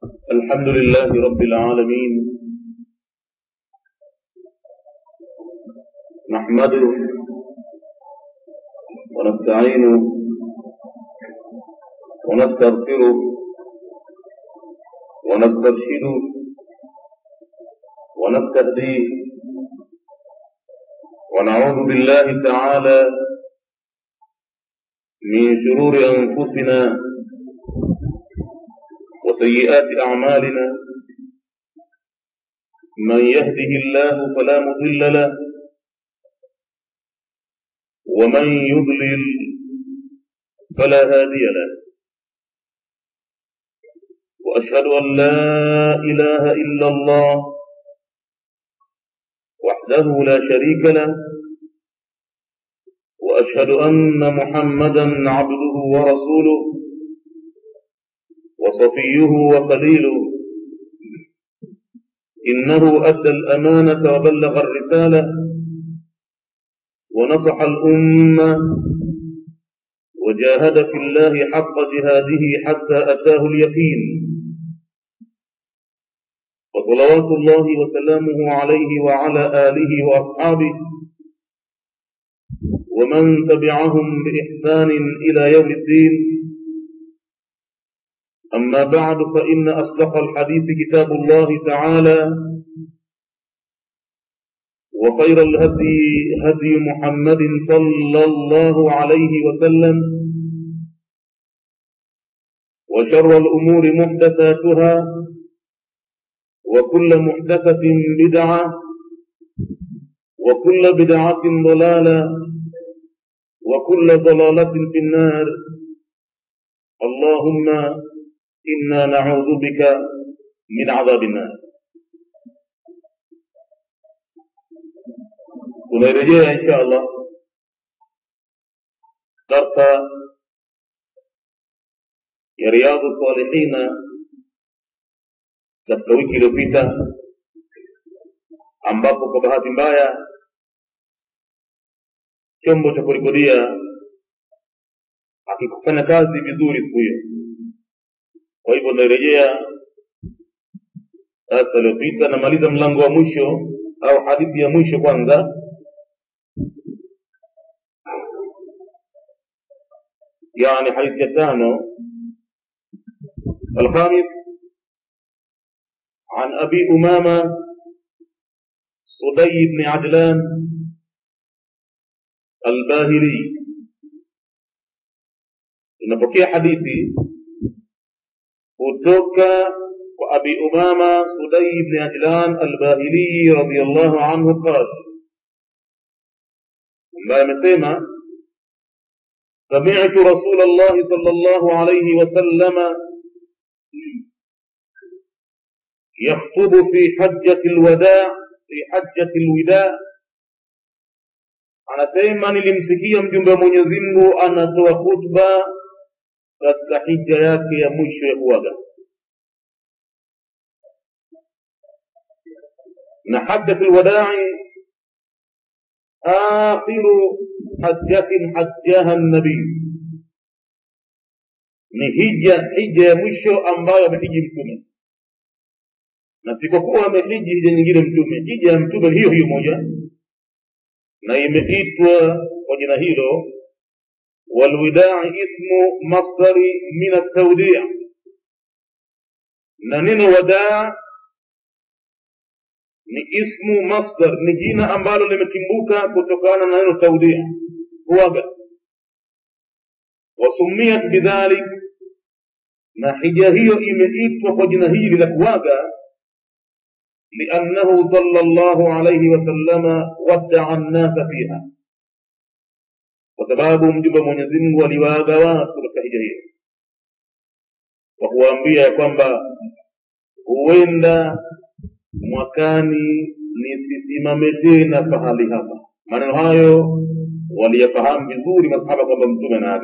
الحمد لله رب العالمين نحمده ونستعينه ونستغفره ونسترشده ونستهديه ونعوذ بالله تعالى من شرور أنفسنا وسيئات أعمالنا من يهده الله فلا مضل له ومن يضلل فلا هادي له وأشهد أن لا إله إلا الله وحده لا شريك له وأشهد أن محمدا عبده ورسوله وصفيه وخليله إنه أدى الأمانة وبلغ الرسالة ونصح الأمة وجاهد في الله حق جهاده حتى أتاه اليقين وصلوات الله وسلامه عليه وعلى آله وأصحابه ومن تبعهم بإحسان إلى يوم الدين أما بعد فإن أصدق الحديث كتاب الله تعالى وخير الهدي هدي محمد صلى الله عليه وسلم وشر الأمور محدثاتها وكل محدثة بدعة وكل بدعة ضلالة وكل ضلالة في النار اللهم إنا نعوذ بك من عذاب النار tunarejea insha allah darsa ya riadhu salihina katika wiki iliyopita ambapo kwa bahati mbaya chombo cha kurekodia akikufanya kazi vizuri siku hiyo kwa hivyo narejea darsa iliyopita namaliza mlango wa mwisho au hadithi ya mwisho kwanza يعني حديث يتانو الخامس عن أبي أمامة صدي بن عجلان الباهلي inapokea hadithi kutoka kwa abi umama sudai bni ajlan albahili radiallahu anhu qal ambaye amesema سمعت رسول الله صلى الله عليه وسلم يخطب في حجة الوداع في حجة الوداع anasema nilimsikia mjumbe wa mwenyezi mungu anatoa khutba katika hija yake ya mwisho ya kuaga na hajjat lwadai akhiru hajjatin hajjaha nabii ni hija hija ya mwisho ambayo amehiji mtume na sikokuwa amehiji hija nyingine mtume hija ya mtume hiyo hiyo moja na imeitwa kwa jina hilo walwidai ismu masdari min altaudia na neno wadaa ni ismu masdar ni jina ambalo limetimbuka kutokana na neno taudia kuaga wasumiyat bidhalik na hija hiyo imeitwa kwa jina hili la kuaga لأنه صلى الله عليه وسلم ودع الناس فيها وسباب مجب mwenyezi mungu aliwaaga watu katika hija hiyo kwa kuwaambia ya kwamba huenda mwakani nisisimame tena pahali hapa maneno hayo waliyafahamu vizuri masahaba kwamba mtume anaaga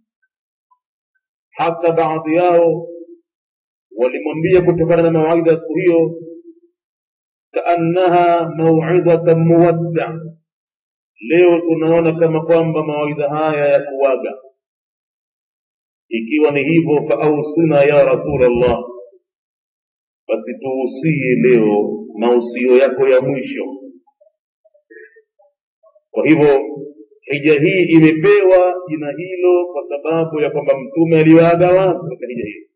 hata baadhi yao walimwambia kutokana na mawaidha ya siku hiyo kaannaha mauidhatan muwadda leo tunaona kama kwamba mawaidha haya ya kuwaga ikiwa ni hivyo faausina ya rasulllah basi tuusie leo mausio yako ya mwisho kwa hivyo hija hii imepewa jina hilo kwa sababu ya kwamba mtume aliwaaga watu katika hija hiyo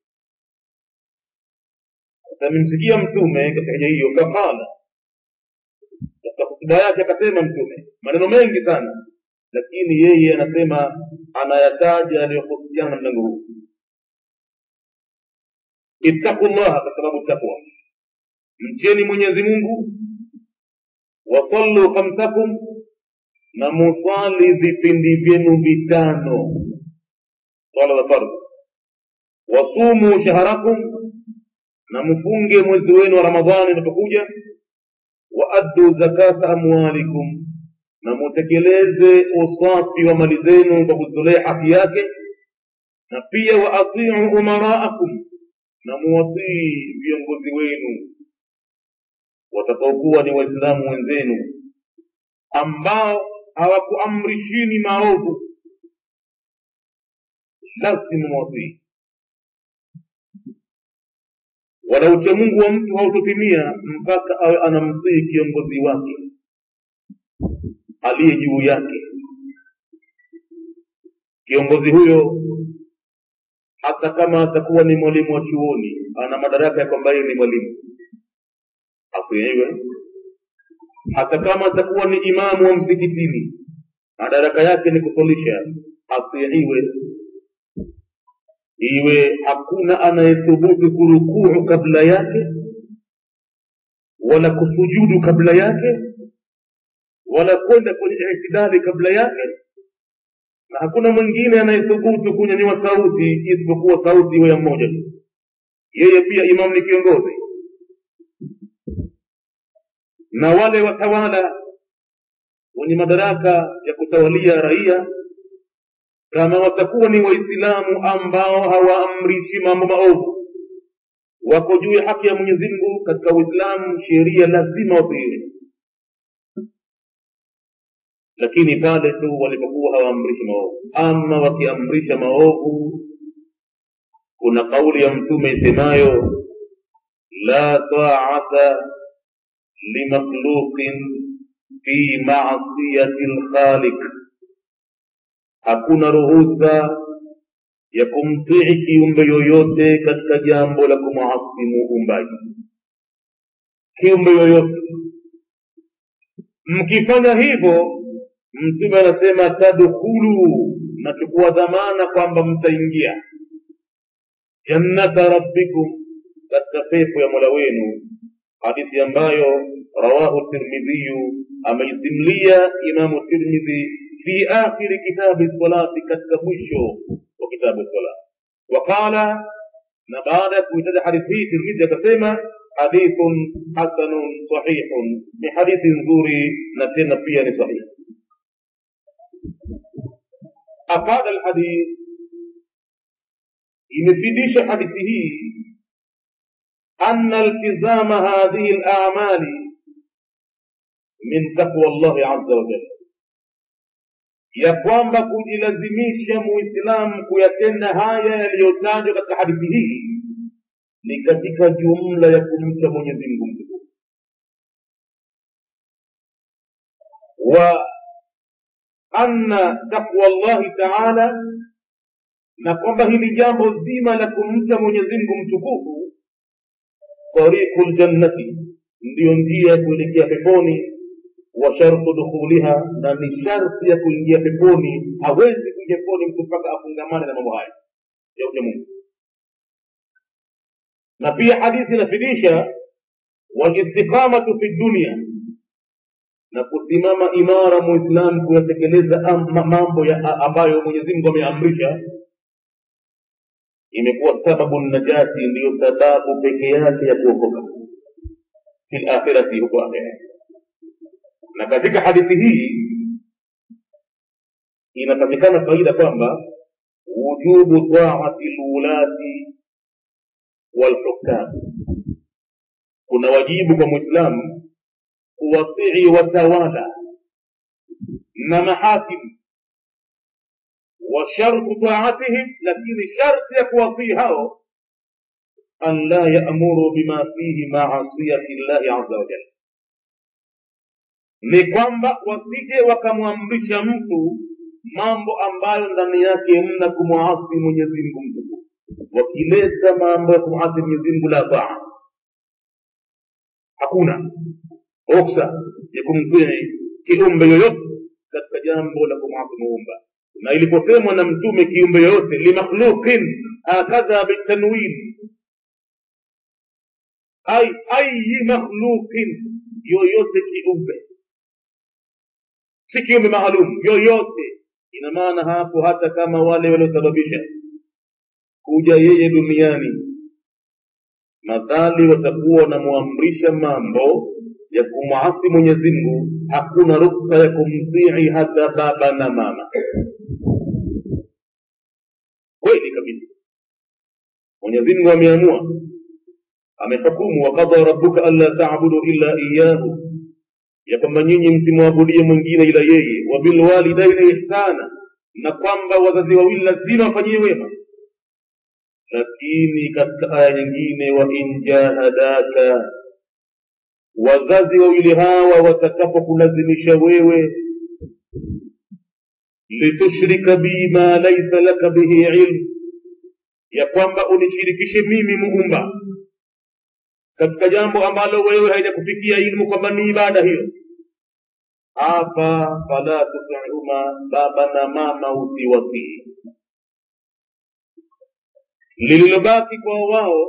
amemsikia mtume katika hija hiyo faqala katika hutuba yake akasema mtume maneno mengi sana lakini yeye anasema anayataja yaliyohusiana na mlango huu ittaqu llaha kwa sababu takwa mcheni mwenyezi mungu wasallu khamsakum na musali vipindi vyenu vitano swala za fardhi wasumu shaharakum na mfunge mwezi wenu wa ramadhani unapokuja waaddu zakata amwalikum na mutekeleze usafi wa mali zenu kwa kutolea haki yake na pia waatiu umaraakum na muwatii viongozi wenu watakaokuwa ni waislamu wenzenu ambao hawakuamrishini maovu lazima mwatii wala uchamungu wa mtu hautotimia mpaka awe anamtii kiongozi wake aliye juu yake kiongozi huyo hata kama atakuwa ni mwalimu wa chuoni ana madaraka ya kwamba yeye ni mwalimu asiiwe hata kama atakuwa ni imamu wa msikitini madaraka yake ni kusolisha asiiwe iwe hakuna anayethubutu kurukuu kabla yake wala kusujudu kabla yake wala kwenda kwenye itidali kabla yake na hakuna mwingine anayethubutu kunyanyua sauti isipokuwa sauti iwe ya mmoja tu yeye pia imamu ni kiongozi na wale watawala wenye madaraka ya kutawalia raia kama watakuwa ni waislamu ambao hawaamrishi mambo maovu wako juu ya haki ya mwenyezi mungu katika uislamu sheria lazima watiiwe lakini pale tu walipokuwa hawaamrishi maovu ama wakiamrisha maovu kuna kauli ya mtume isemayo la taata limakhluqin fi masiyati lkhaliq hakuna ruhusa ya kumtii kiumbe yoyote katika jambo la kumwasi muumbaji kiumbe yoyote mkifanya hivyo mtume anasema tadkhulu nachukua dhamana kwamba mtaingia jannata rabbikum katika pepo ya mola wenu hadithi ambayo rawahu tirmidhiyu ameisimlia imamu tirmidhi fi akhiri kitabi salati katika mwisho wa kitabu sala waqala na baada ya kuitaja hadithi hii tirmidhi akasema hadithun hasanun sahihun ni hadithi nzuri na tena pia ni sahihi afada alhadith imefidisha hadithi hii أن التزام هذه الأعمال من تقوى الله عز وجل ya kwamba kujilazimisha muislamu kuyatenda haya yaliyotajwa katika hadithi hii ni katika jumla ya kumcha mwenyezi mungu mtukufu wa anna taqwa llahi taala na kwamba hili jambo zima la kumcha mwenyezi mungu mtukufu tariqu ljannati ndiyo njia ya kuelekea peponi wa shartu dukhuliha na ni sharti ya kuingia peponi hawezi kuingia peponi mtu mpaka afungamane na mambo haya ya ucha mungu na pia hadithi inafidisha walistiqamatu fi dunia na kusimama imara muislam kuyatekeleza mambo ya ambayo mwenyezi mungu ameamrisha imekuwa sababu najati ndiyo sababu peke yake ya kuokoka fi lakhirati huko akhira na katika hadithi hii inapatikana faida kwamba wujubu taati lulati walhukam kuna wajibu kwa mwislamu kuwatii watawala na mahakimu وشرط طاعتهم لكن شرط يكوفي هاو an la yamuru bima fihi maasiyati llahi aza wajal ni kwamba wasije wakamwamrisha mtu mambo ambayo ndani yake mna kumwasi mwenyezi mungu mtukufu wakileta mambo ya kumwasi mwenyezi mungu la taa hakuna ruksa ya kumtii kiumbe yoyote katika jambo la kumwasi muumba na iliposemwa na mtume kiumbe yoyote limakhluqin hakadha bitanwin ai ayi makhluqin yoyote kiumbe si kiumbe maalum yoyote ina maana hapo hata kama wale waliosababisha kuja yeye duniani madhali watakuwa wanamwamrisha mambo ya kumwasi mwenyezi mungu hakuna ruksa ya kumtii hata baba na mama kweli kabisa mwenyezi mungu ameamua amehukumu wakadha rabuka anla tabudu illa iyahu ya kwamba nyinyi msimwabudie mwingine ila yeye wabilwalidaini ihsana na kwamba wazazi wawili lazima wafanyie wema lakini katika aya nyingine wa in jahadaka wazazi wawili hawa watakapokulazimisha wewe litushrika bi ma laisa laka bihi ilmu ya kwamba unishirikishe mimi muumba katika jambo ambalo wewe haijakufikia ilmu kwamba ni ibada hiyo hapa fala tutihuma baba na mama usiwatii lililobaki kwa wao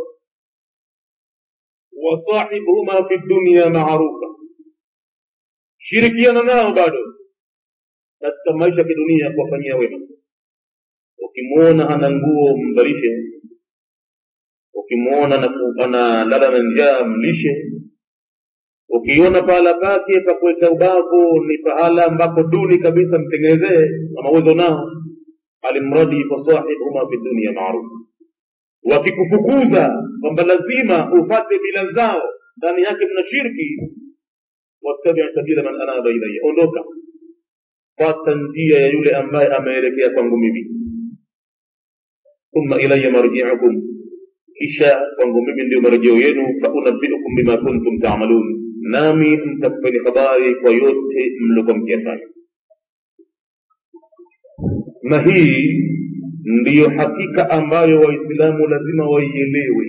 wasahibuhuma fi dunia maarufa shirikiana nao bado katika maisha ya kidunia kuwafanyia wema ukimwona hana nguo mvalishe ukimwona analala na njaa mlishe ukiona pahala pake pa kuweka ubavu ni pahala ambapo duni kabisa mtengenezee kama uwezo nao alimradi fasahibhuma fi dunia maarufa wakikufukuza kwamba lazima ufate bila zao ndani yake mna shirki wattabi sabila man anaba ilaya ondoka fata njia ya yule ambaye ameelekea kwangu mimi thumma ilaya marjiukum kisha kwangu mimi ndio marejeo yenu faunabiukum bima kuntum tamalun nami mtakupeni habari kwa yote mliokuwa mkiyafanya na hii ndiyo hakika ambayo waislamu lazima waielewe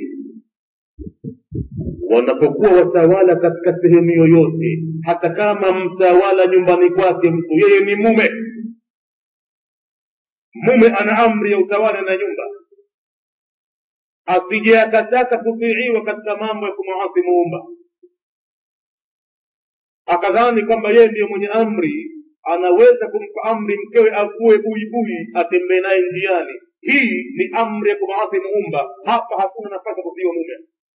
wanapokuwa watawala katika sehemu yoyote hata kama mtawala nyumbani kwake mtu yeye ni mume mume ana amri ya utawala na nyumba asije akataka kutiiwa katika mambo ya kumwasi muumba akadhani kwamba yeye ndiyo mwenye amri anaweza kumpa amri mkewe avue buibui atembee naye njiani hii ni amri ya kumwasi muumba hapa hakuna nafasi ya kutiiwa mume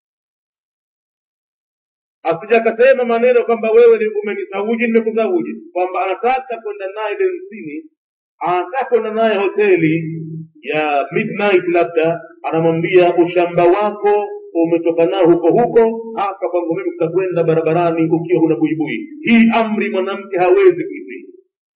asija akasema maneno kwamba wewe ni umenizawuji nimekuzawuji kwamba anataka kwenda naye bensini anataka kwenda naye hoteli ya midnight labda anamwambia ushamba wako umetoka nao huko huko hapa kwangu mimi tutakwenda barabarani ukiwa huna buibui hii amri mwanamke hawezi kuitii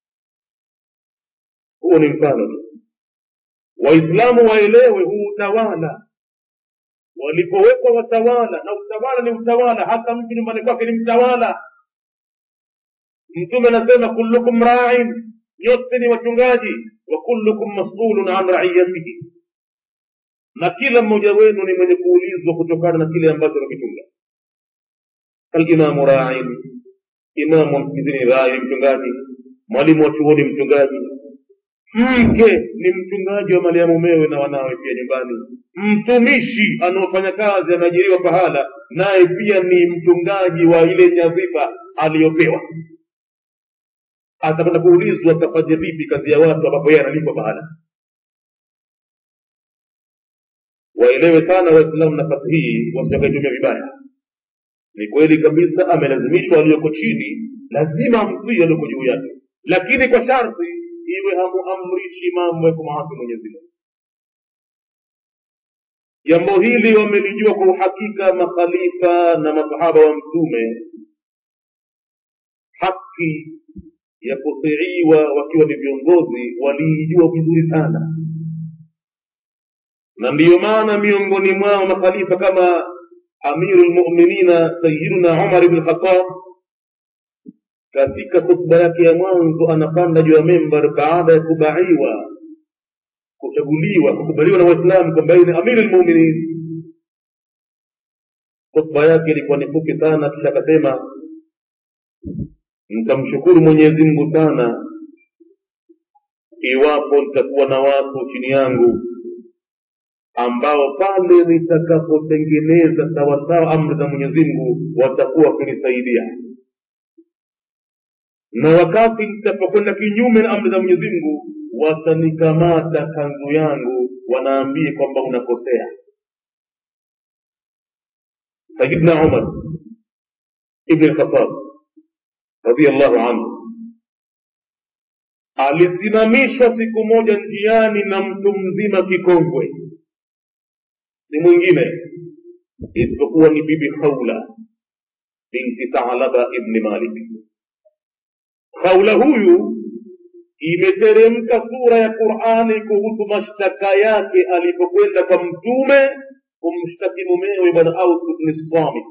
huo ni mfano tu waislamu waelewe huu utawala walipowekwa watawala na utawala ni utawala hata mtu nyumbani kwake ni mtawala mtume anasema kullukum rain nyote ni wachungaji wa kullukum masulun an raiyatihi na kila mmoja wenu ni mwenye kuulizwa kutokana na kile ambacho amekichunga alimamu rain imamu wa msikitini rai ni mchungaji mwalimu wa chuoni mchungaji mke ni mchungaji wa mali ya mumewe na wanawe pia nyumbani mtumishi anaofanya kazi ameajiriwa pahala naye pia ni mchungaji wa ile nyadhifa aliyopewa atakwenda kuulizwa atafanya vipi kazi ya watu ambapo yeye analipwa pahala waelewe sana waislamu nafasi hii wasitakaitumia vibaya ni kweli kabisa amelazimishwa aliyoko chini lazima amtii aliyoko juu yake lakini kwa sharti iwe hamuamrishi mambo ya kumwasi mwenyezi mungu jambo hili wamelijua kwa uhakika makhalifa na masahaba wa mtume haki ya kutiiwa wakiwa ni viongozi waliijua vizuri sana na ndiyo maana miongoni mwao makhalifa kama amiru lmuminina sayiduna umar bni khatab katika khutba yake ya mwanzo anapanda juu ya membar baada ya kubaiwa kuchaguliwa kukubaliwa na waislamu kwamba yeye ni amiru lmuminin khutba yake ilikuwa ni fupi sana kisha akasema nitamshukuru mwenyezi mungu sana iwapo nitakuwa na watu chini yangu ambao pale nitakapotengeneza sawasawa amri za mwenyezi mungu watakuwa wakinisaidia na wakati nitapokwenda kinyume na amri za mwenyezi mungu watanikamata kanzu yangu wanaambie kwamba unakosea sayidna umar ibni lkhatab radiallahu anhu alisimamishwa siku moja njiani na mtu mzima kikongwe si mwingine isipokuwa ni bibi khawla binti thalaba ibni malik khawla huyu imeteremka sura ya qurani kuhusu mashtaka yake alipokwenda kwa mtume kumshtaki mumewe bwana aus bni samit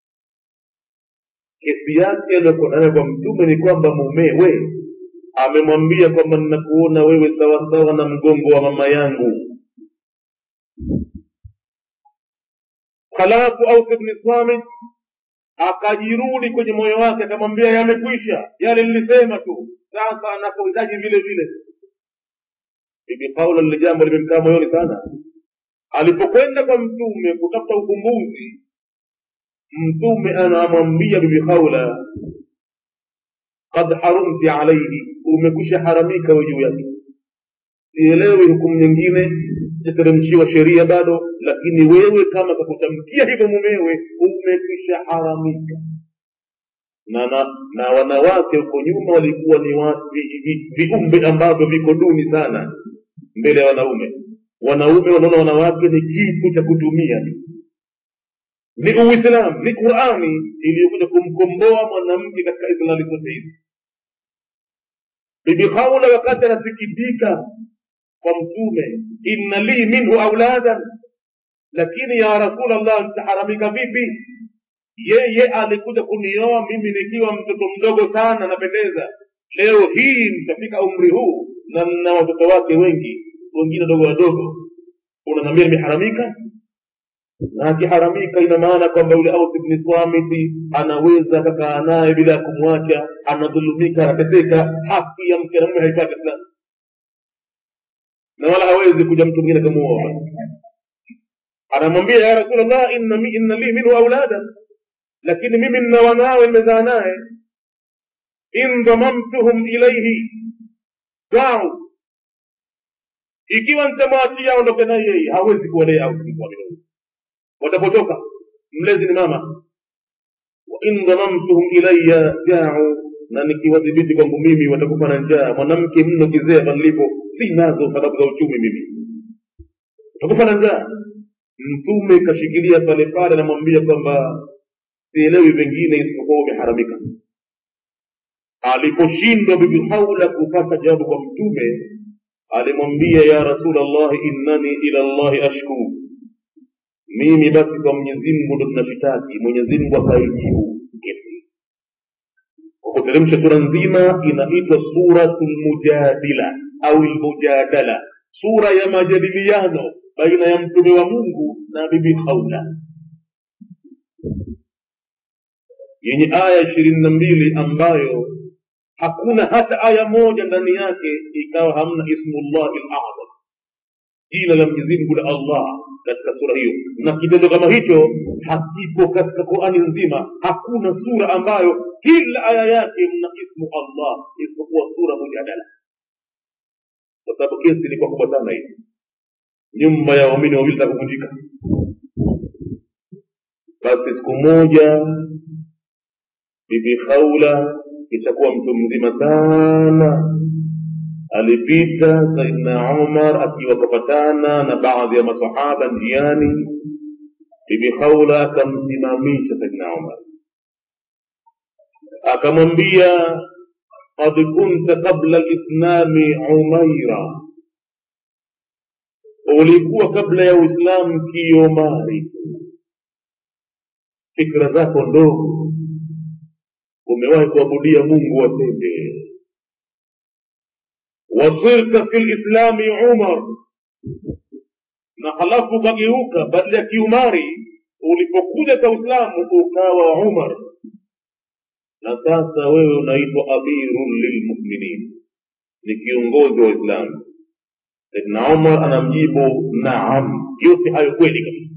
kesi yake aliyokuwa nayo kwa mtume ni kwamba mumewe amemwambia kwamba ninakuona wewe sawasawa na mgongo wa mama yangu halafu aus bni samit akajirudi kwenye moyo wake akamwambia yamekwisha yale nilisema tu sasa anapohitaji vile vile bibi paula lile jambo limemkaa moyoni sana alipokwenda kwa mtume kutafuta ukumbuzi mtume anamwambia bibi haula qad harumti alaihi umekwisha haramika we juu yake sielewi hukumu nyingine itateremshiwa sheria bado lakini wewe kama kakutamkia hivyo mumewe umekwisha haramika na, na, na wanawake huko nyuma walikuwa ni viumbe vi, vi ambavyo viko duni sana mbele ya wanaume wanaume wanaona wanawake ni kitu cha kutumia ni uislamu ni qurani iliyokuja kumkomboa mwanamke katika islami zote hizi bibi haula wakati anasikitika kwa mtume inna li minhu auladan lakini ya rasulllah nitaharamika vipi yeye alikuja kunioa mimi nikiwa mtoto mdogo sana napendeza leo hii nitafika umri huu na na watoto wake wengi wengine wadogo wadogo unaniambia nimeharamika na akiharamika ina maana kwamba yule aus bni swamiti anaweza akakaa naye bila ya kumwacha anadhulumika anateseka haki ya mke na mume haipati islam na wala hawezi kuja mtu mwingine akamuoa anamwambia ya rasulllah inna, inna li minhu auladan lakini mimi nina wanawe nimezaa naye in dhamamtuhum ilaihi dau ikiwa nitamwachia aondoke naye yeye hawezi kuwalea au watapotoka mlezi ni mama wa in dhamamtuhum ilaya jau na nikiwadhibiti kwangu mimi watakufa na njaa mwanamke mno kizee panilipo si nazo sababu za uchumi mimi watakufa na njaa mtume kashikilia pale pale anamwambia kwamba sielewi vingine isipokuwa umeharamika aliposhindwa bibi haula kupata jawabu kwa mtume alimwambia ya rasul llahi innani ila llahi ashku mimi basi kwa mwenyezi mungu ndo tunashitaki mwenyezi mungu akaijibu kesi kwa kuteremsha sura nzima inaitwa suratu lmujadila au lmujadala sura ya majadiliano baina ya mtume wa mungu na bibi haula yenye aya ishirini na mbili ambayo hakuna hata aya moja ndani yake ikawa hamna ismullahi lazam jina la mwenyezi mungu la allah katika sura hiyo na kitendo kama hicho hakipo katika qurani nzima hakuna sura ambayo kila aya yake mna ismu allah isipokuwa sura mujadala kwa sababu kesi ilikuwa kubwa sana hii nyumba ya waumini wawili za kuvunjika basi siku moja bibi khaula itakuwa mtu mzima sana alipita saidna umar akiwa kapatana na baadhi ya masahaba njiani bibi khaula akamsimamisha saidna umar akamwambia qad kunta qabla lislami umaira ulikuwa kabla ya uislamu kiomari fikra zako ndogo umewahi kuabudia mungu wa pembe wasirta fi lislami umar na halafu ukageuka badala ya kiumari ulipokuja kwa uislamu ukawa umar na sasa wewe unaitwa amirun lilmuminin ni kiongozi wa uislamu saidna umar anamjibu naam yote hayo kweli kabisa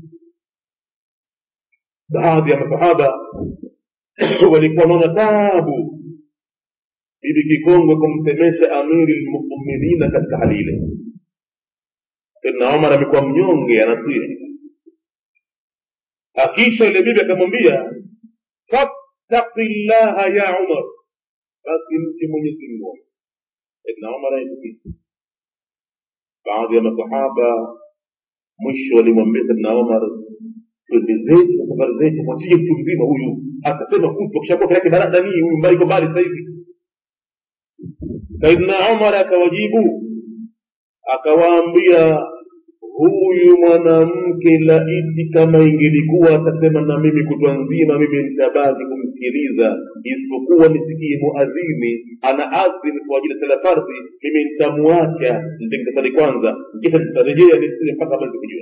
baadhi ya masahaba walikuwa wanaona tabu bibi kikongwe kumsemesha amiri lmuminina katika hali ile saidna umar amekuwa mnyonge anasiri akisha ile bibi akamwambia fattaki llaha ya umar basi mti mwenyezi mungu saidna umar aitukia baadhi ya masahaba mwisho walimwambia saidna umar twende zetu na safari zetu mwachie mtu mzima huyu atasema kutu akishakuwa yake baradani huyu mbali iko mbali sasa hivi saidna umar akawajibu akawaambia huyu mwanamke laiti kama ingelikuwa atasema na mimi kutwa nzima mimi nitabaki kumsikiliza isipokuwa nisikie muadhini ana adhini kwa ajili ya sala fardhi mimi nitamwacha nitakisali kwanza kisha nitarejea nisile mpaka habari zikujua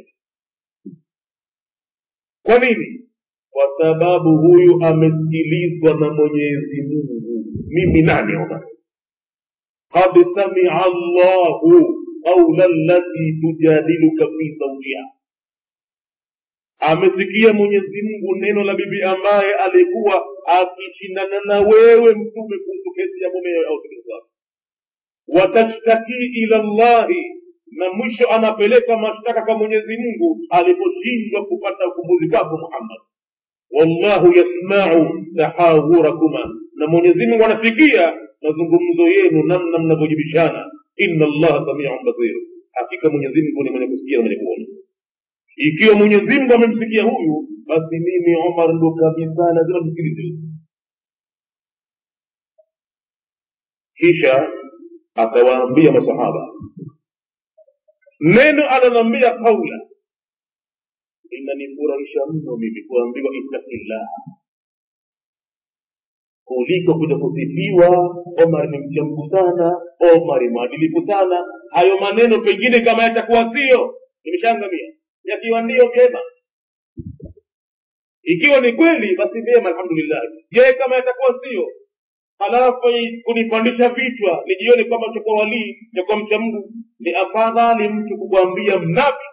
kwa nini kwa sababu huyu amesikilizwa na mwenyezi mungu mimi nani omar qad samia allahu qaula lati tujadiluka fi zawjiha amesikia mwenyezi mungu neno la bibi ambaye alikuwa akishindana na wewe mtume kuhusu kesi ya mumewe au shughuli zake watashtaki ila llahi na mwisho anapeleka mashtaka kwa mwenyezi mungu aliposhindwa kupata ukumbuzi kwako muhammad wallahu yasmau tahawurakuma na mwenyezi mungu anasikia mazungumzo yenu namna mnavyojibishana inna allaha samiun basir hakika mwenyezi mungu ni mwenye kusikia na mwenye kuona ikiwa mwenyezi mungu amemsikia huyu basi mimi omar ndo kabisa lazima nisikilize kisha akawaambia masahaba neno alonambia kaula inanifurahisha mno mimi kuambiwa ittaqillah kuliko kuja kusifiwa omar ni mchamgu sana omar mwadilifu sana hayo maneno pengine kama yatakuwa sio nimeshaangamia yakiwa ndiyo vyema ikiwa ni kweli basi vyema alhamdulillah je kama yatakuwa sio halafu kunipandisha vichwa nijione kwamba takuwa walii takuwa mcha mungu ni afadhali mtu kukwambia mnafiki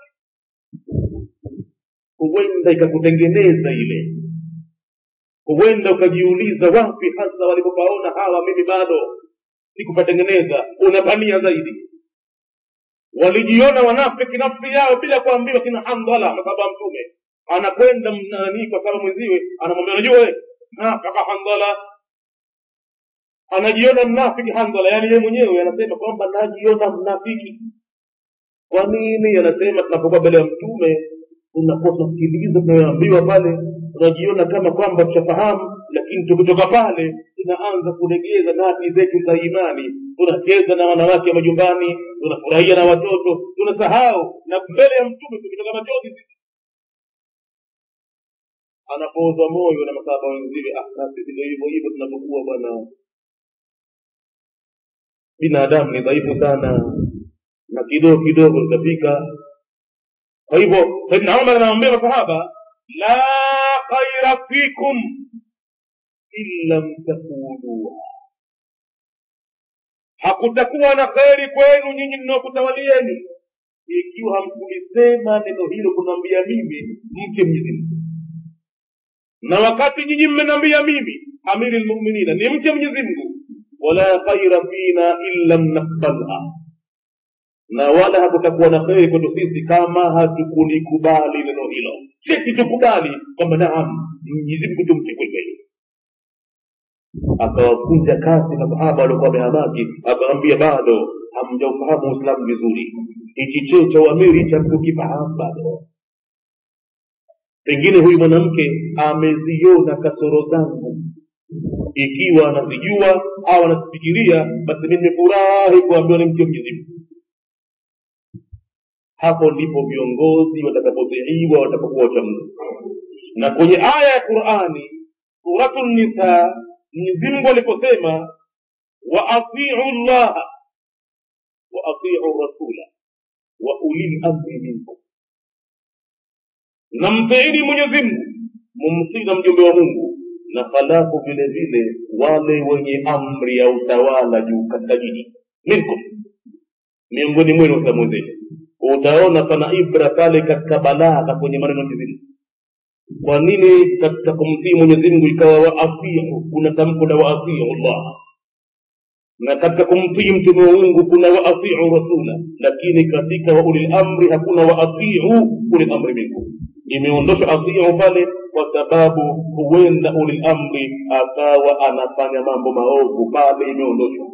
huenda ikakutengeneza ile huenda ukajiuliza wapi hasa walipopaona hawa mimi bado sikupatengeneza unapania zaidi walijiona wanafiki nafsi yao bila kuambiwa kina handhala masaba mtume anakwenda nanii kwa sababu mwenziwe anamwambia unajua we nafaka handhala anajiona mnafiki handhala yaani yeye mwenyewe anasema kwamba najiona mnafiki kwa nini anasema tunapokuwa mbele ya mtume tunakosa kusikiliza tunayoambiwa pale tunajiona kama kwamba tushafahamu lakini tukitoka pale tunaanza kulegeza nati zetu za imani tunacheza na wanawake wa majumbani tunafurahia na watoto tunasahau na mbele ya mtume tukitoka machozi sisi anapoozwa moyo na masaba wenziwe ah na sisi ndio hivyo hivyo tunapokuwa bwana binadamu ni dhaifu sana na kidogo kidogo tutafika kwa hivyo saidna umar anawaambia masahaba la khaira fikum in lam takuluha hakutakuwa na kheri kwenu nyinyi mnaokutawalieni ikiwa hamkulisema neno hilo kunaambia mimi mke mwenyezi mungu na wakati nyinyi mmenambia mimi amiri lmuminina ni mke mwenyezi mungu wala khaira fina in lam nakbalha na wala hakutakuwa na kheri kwetu sisi kama hatukulikubali neno hilo sisi tukubali kwamba naam mwenyezi mungu tumche kwelikweli akawakunja kasi masahaba waliokuwa wamehamaki akawambia bado hamjaufahamu uislamu vizuri hichi cheo cha uamiri hichi hamkukifahamu bado pengine huyu mwanamke ameziona kasoro zangu ikiwa anazijua au anazifikiria basi mi nimefurahi kuambiwa ni mke mwenyezi mungu hapo ndipo viongozi watakapotiiwa watakapokuwa wachamgu na kwenye aya ya qurani suratu nisa mwenyezimngu aliposema wa atiu llaha wa atiu rasula wa ulil amri minkum na mtiini mwenyezimngu mumtii na mjumbe wa mungu na halafu vile vile wale wenye amri ya utawala juu katika jiji minkum miongoni mwenu waislamu wenzenu utaona pana ibra pale katika balagha kwenye maneno ya mwenyezi Mungu. kwa nini katika kumtii mwenyezi mungu ikawa waatiu kuna tamko la waatiu llah na katika kumtii mtume wa mungu kuna waatiu rasula lakini katika waulil amri hakuna waatiu ulil amri minkum imeondoshwa atiu pale kwa sababu huenda ulil amri akawa anafanya mambo maovu pale imeondoshwa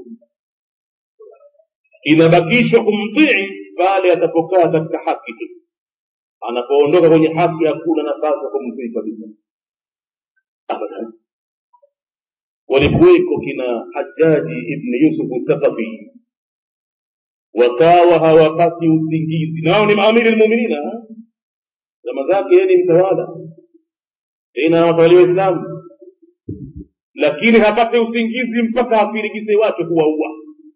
inabakishwa kumtii pale atapokaa katika haki tu anapoondoka kwenye haki hakuna nafasi ya kumtii kabisa abadan walikuweko kina hajaji ibni yusufu thaqafi wakawa hawapati usingizi na wao ni maamiri lmuminina zama zake yeye ni mtawala tena watawali waislamu lakini hapate usingizi mpaka afirigise watu kuwaua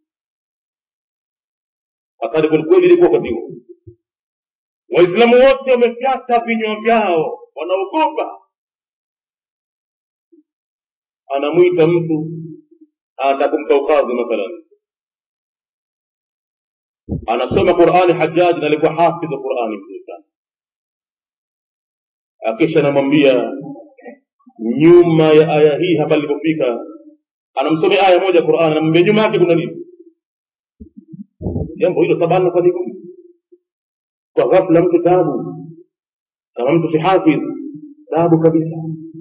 hatari kwelikweli ilikuwa wakati huo waislamu wote wamefyata vinywa vyao wanaogopa anamwita mtu anataka kumpa ukadhi mathalan anasoma qurani hajaji na alikuwa hafidh qurani mzuri sana akisha anamwambia nyuma ya aya hii hapa alipofika anamsomea aya moja qurani anamwambia nyuma yake kuna nini jambo hilo tabana kwa nigumu kwa ghafla mtu taabu kama mtu si hafidh taabu kabisa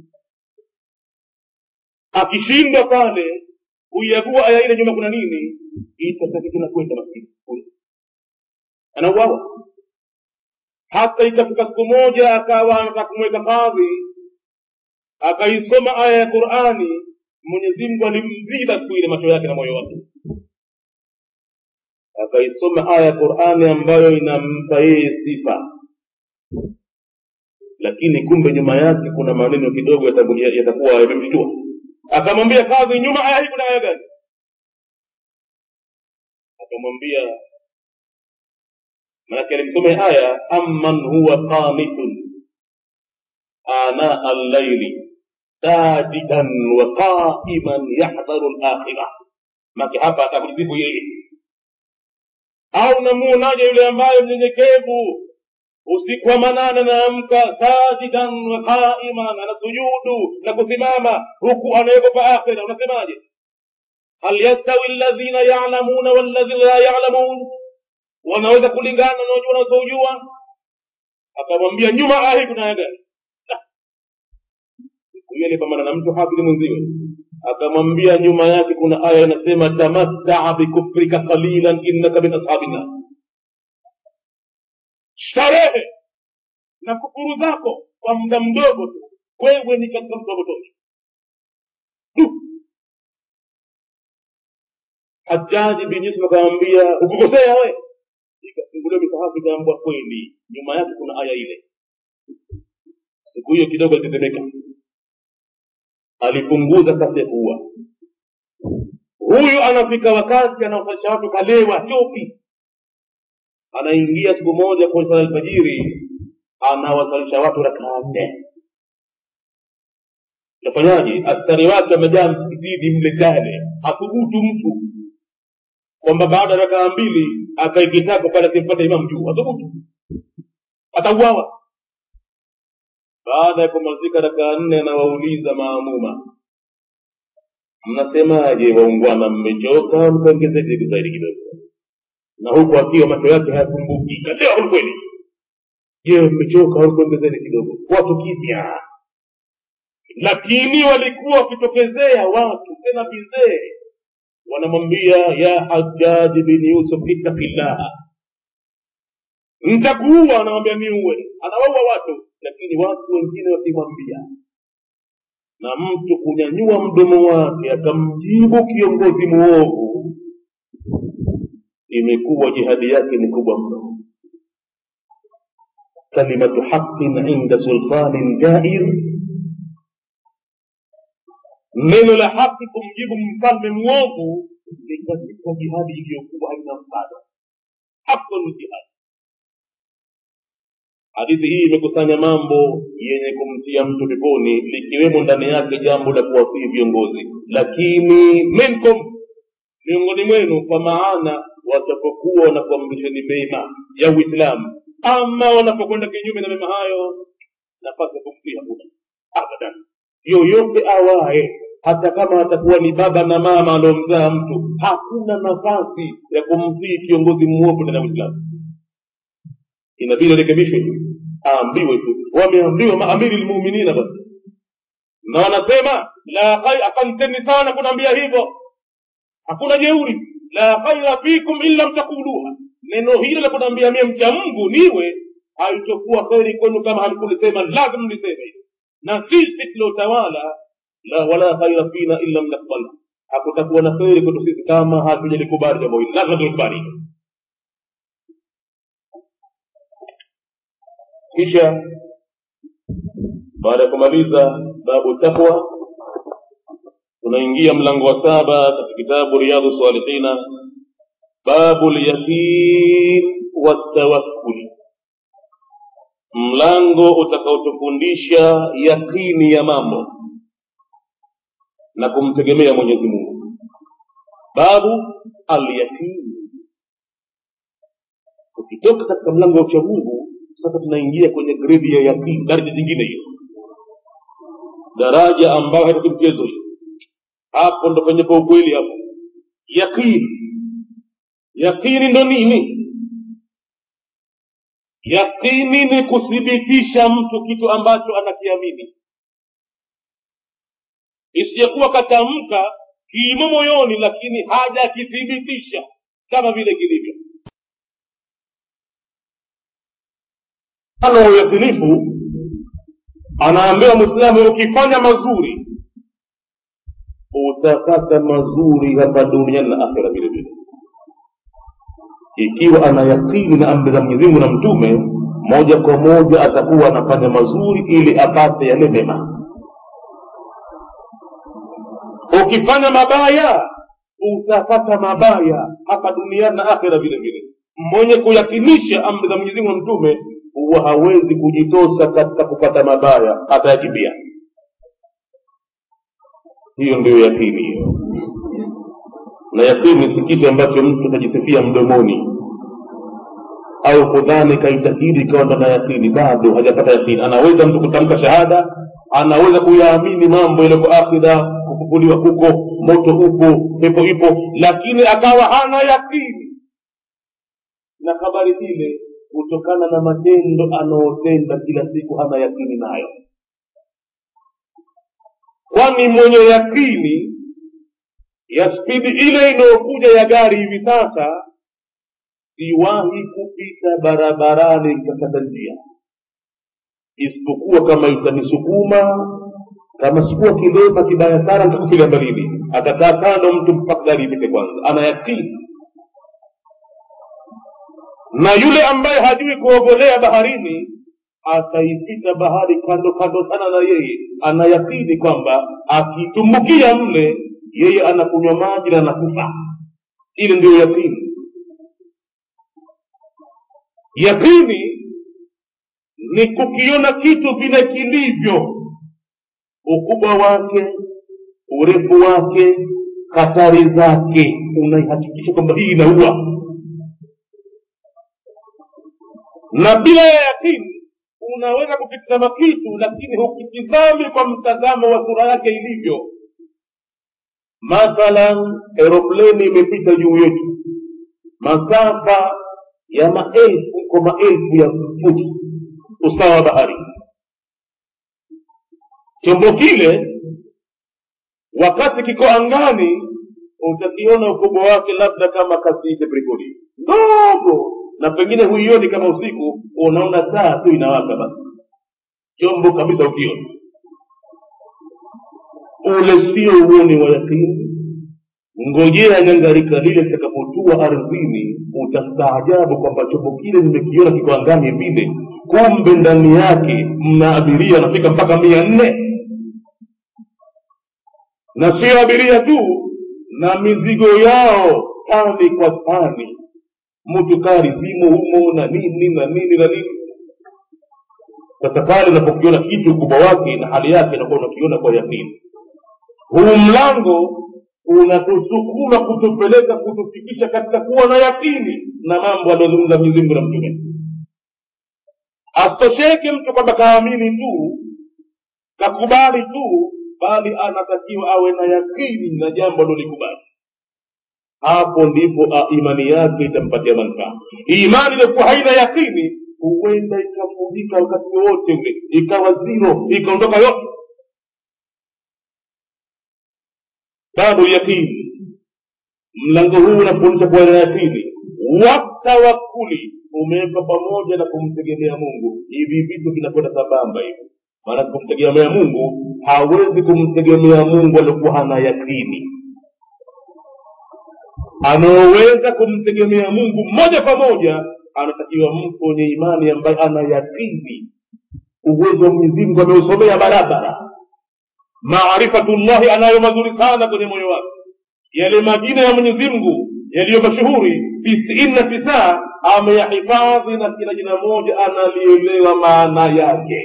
akishindwa pale kuiagua aya ile nyuma kuna nini itatakikana kwenda maskini anauawa hata ikafika siku moja akawa anataka kumweka kadhi akaisoma aya ya qurani mwenyezi mungu alimziba siku ile macho yake na moyo wake akaisoma aya ya qurani ambayo inampa yeye sifa lakini kumbe nyuma yake kuna maneno kidogo yatakuwa yamemshtua akamwambia kadhi nyuma aya hii kuna aya gani akamwambia manake alimsoma aya amman huwa qanitun ana allaili sajidan wa qaiman yahdharu lakhira make hapa atakujibu yeye au namuonaje yule ambaye mnyenyekevu usiku wa manane naamka sajidan wa qaiman anasujudu na kusimama huku anaogopa akhira unasemaje hal yastawi alladhina yalamuna walladhina la yalamun wanaweza kulingana na wajua wanaozojua akamwambia nyuma ahi kuna aya gani huyo alipambana na mtu hafidhi mwenziwe akamwambia nyuma yake kuna aya inasema tamattaa bikufrika qalilan innaka min ashabi nnar starehe na kufuru zako kwa muda mdogo tu wewe ni katika mtu wa motoni hajaji bin yusuf akamwambia ukukosea we ikafunguliwa misahafu ikaambwa kweli nyuma yake kuna aya ile siku hiyo kidogo alitetemeka alipunguza kasi ya kuua huyu anafika wakati anaosalisha watu kalewa chopi anaingia siku moja kwenye sala alfajiri anawasalisha watu rakaa nne tafanyaje askari wake wamejaa msikitini mle ndani hathubutu mtu kwamba baada ya rakaa mbili akaikitako pale akimpata imamu juu hathubutu atauawa baada ya kumalizika rakaa nne anawauliza maamuma mnasemaje waungwana mmechoka mkaongezeke zaidi kidogo na huku akiwa macho yake hayafumbuki katea kwelikweli je mmechoka au kuongezeni kidogo watu kimya lakini walikuwa wakitokezea watu tena vizee wanamwambia ya hajaji bin yusuf ittaqillaha ntakuua anamwambia niuwe anawaua watu lakini watu wengine wakimwambia na mtu kunyanyua mdomo wake akamjibu kiongozi muovu imekuwa jihadi yake ni kubwa mno kalimatu haqin inda sultanin jair neno la haki kumjibu mfalme mwovu ni katika jihadi iliyokuwa haina mfano afdalu jihadi hadithi hii imekusanya mambo yenye kumtia mtu peponi likiwemo ndani yake jambo la kuwafii viongozi lakini minkum miongoni mwenu kwa maana watapokuwa wanakuamrisheni mema ya uislamu ama wanapokwenda kinyume na mema hayo nafasi ya kumtii hakuna abadan yoyote awaye hata kama atakuwa ni baba na mama aliomzaa mtu hakuna nafasi ya kumtii kiongozi mwovu ndani ya uislamu inabidi arekebishwe tu aambiwe tu wameambiwa maamiri lmuminina basi na wanasema la khair asanteni sana kunaambia hivyo hakuna jeuri la khaira fikum in lam taquluha neno hilo la kunaambia mie mcha mungu niwe haitokuwa kheri kwenu kama hamkulisema lazima mliseme hivyo na sisi tuliotawala la wala khaira fina in lam nakbalha hakutakuwa na kheri kwetu sisi kama hatujalikubali jambo hili lazima tulikubali hilo kisha baada ya kumaliza babu taqwa tunaingia mlango wa saba katika kitabu riyadhu salihina babu lyaqin watawakkul mlango utakaotufundisha yakini ya mambo na kumtegemea mwenyezi mungu babu alyaqin ukitoka katika mlango wa uchamungu sasa tunaingia kwenye gredi ya yaqini daraja jingine hiyo daraja ambayo haitaki mchezo hiyo hapo ndo penye pa ukweli hapo yaqini yaqini ndo nini yaqini ni kuthibitisha mtu kitu ambacho anakiamini isijakuwa katamka kimo moyoni lakini hajakithibitisha kama vile kilivyo mfano wa uyakinifu anaambiwa mwislamu ukifanya mazuri utapata mazuri hapa duniani na akhira vile vile ikiwa ana yakini na amri za mwenyezi mungu na mtume moja kwa moja atakuwa anafanya mazuri ili apate yale mema ukifanya mabaya utapata mabaya hapa duniani na akhira vile vile mwenye kuyakinisha amri za mwenyezi mungu na mtume huwa hawezi kujitosa katika kupata mabaya atayakimbia hiyo ndio yakini hiyo na yakini si kitu ambacho mtu atajisifia mdomoni au kudhani kaitakidi ikawa ndo na yakini bado hajapata yakini anaweza mtu kutamka shahada anaweza kuyaamini mambo yaliyoko akhira kufufuliwa kuko moto upo pepo ipo lakini akawa hana yakini na habari zile kutokana na matendo anaotenda kila siku hana yakini nayo kwani mwenye yakini ya spidi ile inayokuja ya gari hivi sasa siwahi kupita barabarani nikakata njia isipokuwa kama itanisukuma kama sikuwa kilema kibaya sana nitakufilia mbalini atakaa kando mtu mpaka gari ipite kwanza ana yakini na yule ambaye hajui kuogelea baharini ataipita bahari kando kando sana na yeye anayakini kwamba akitumbukia mle yeye anakunywa maji na anakufa ile ndio yakini yakini ni kukiona kitu vile kilivyo ukubwa wake urefu wake hatari zake unaihakikisha kwamba hii inaua na bila ya yakini unaweza kukitazama kitu lakini hukitizami kwa mtazamo wa sura yake ilivyo mathalan aeropleni imepita juu yetu masafa ya maelfu kwa maelfu ya futi usawa wa bahari chombo kile wakati kiko angani utakiona ukubwa wake labda kama kasiite brigodi ndogo na pengine huioni kama usiku unaona taa tu inawaka basi chombo kabisa ukiona ule sio uoni wa yakini ngojea nyangarika lile litakapotua ardhini utastaajabu kwamba chombo kile nimekiona kiko angani vile kumbe ndani yake mna abiria anafika mpaka mia nne na sio abiria tu na mizigo yao tani kwa tani mutukari zimo humo na nini na nini na nini sasa pale unapokiona kitu ukubwa wake na hali yake inakuwa unakiona kwa yakini huu mlango unatusukuma kutupeleka kutufikisha katika kuwa na yakini na mambo aliyozungumza mwenyezi mungu na mtume asitosheke mtu kwamba kaamini tu kakubali tu bali anatakiwa awe na yakini na jambo alolikubali hapo ndipo a, imani yake itampatia manufaa imani iliyokuwa haina yakini huenda ikavunjika wakati wowote ule ikawa ziro ikaondoka yote babu yakini mlango huu unakuonyesha kuwa na yakini watawakuli umewekwa pamoja na kumtegemea mungu hivi vitu vinakwenda sambamba hivi maana kumtegemea mungu hawezi kumtegemea mungu aliokuwa hana yakini anaoweza kumtegemea mungu moja kwa moja anatakiwa mtu mwenye imani ambaye ana yakini uwezo wa mwenyezi mungu ameusomea barabara maarifatullahi anayo mazuri sana kwenye moyo wake yale majina ya mwenyezi mungu yaliyo mashuhuri tisini na tisa ameyahifadhi na kila jina moja analielewa maana yake